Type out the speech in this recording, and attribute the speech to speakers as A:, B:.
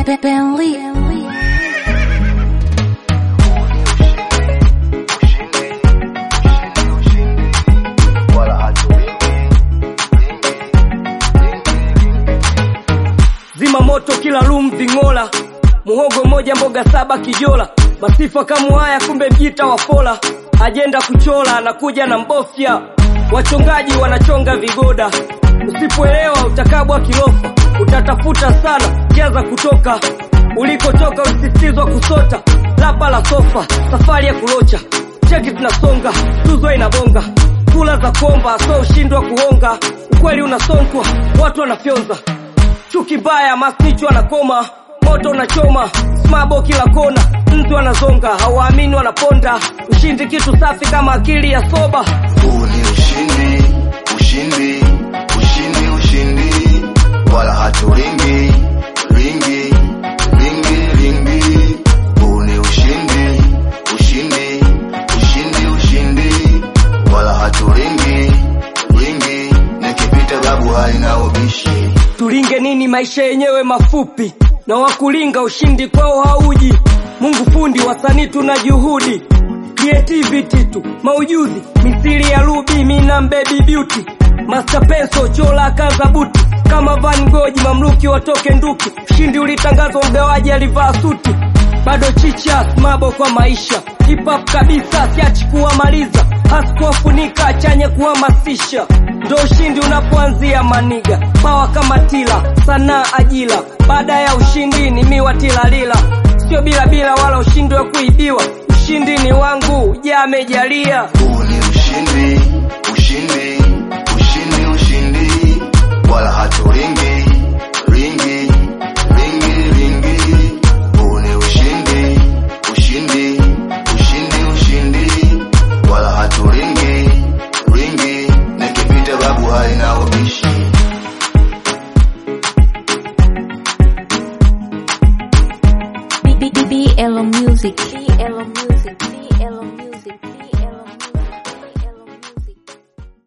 A: Bentley.
B: Zima moto kila room ving'ola, muhogo moja mboga saba kijola, masifa kama haya kumbe mjita wa fola, ajenda kuchola anakuja na mbofya, wachongaji wanachonga vigoda, usipoelewa utakabwa kilofa, utatafuta sana njia za kutoka ulikotoka, usisitizwa kusota, lapa la sofa, safari ya kulocha, cheki tunasonga, tuzo inabonga, kula za kuomba, so ushindwa kuonga, ukweli unasonkwa, watu wanafyonza chuki mbaya masnichu anakoma moto unachoma smabo kila kona mtu wanazonga hawaamini wanaponda ushindi kitu safi kama akili ya soba
C: Huu ni ushindi, ushindi, ushindi, ushindi, wala haturingi, ringi, ringi, ringi. Huu ni ushindi, ushindi, ushindi, ushindi, wala haturingi, ringi. Nikipita babu haina ubishi.
B: tulinge nini maisha yenyewe mafupi na wakulinga ushindi kwao hauji mungu fundi wasanii tuna juhudi creativity tu maujuzi misili ya rubi mina baby beauty master peso chola kaza buti kama van goji mamluki watoke nduki ushindi ulitangazwa mgawaji alivaa suti bado chicha mabo kwa maisha hip hop kabisa siachi kuwamaliza hasikuwafunika chanye kuhamasisha ndo ushindi unapoanzia maniga pawa kama tila sanaa ajila baada ya ushindi ni miwa tilalila sio bila bila wala ushindi wa kuibiwa ushindi ni wangu ja amejalia
C: Huu ni ushindi, ushindi, ushindi, ushindi, wala haturingi, ringi, ringi, ringi. Huu ni ushindi, ushindi, ushindi, ushindi, wala haturingi, ringi. Nikipita babu haina ubishi.
A: BBBL Music. BL Music. BL Music.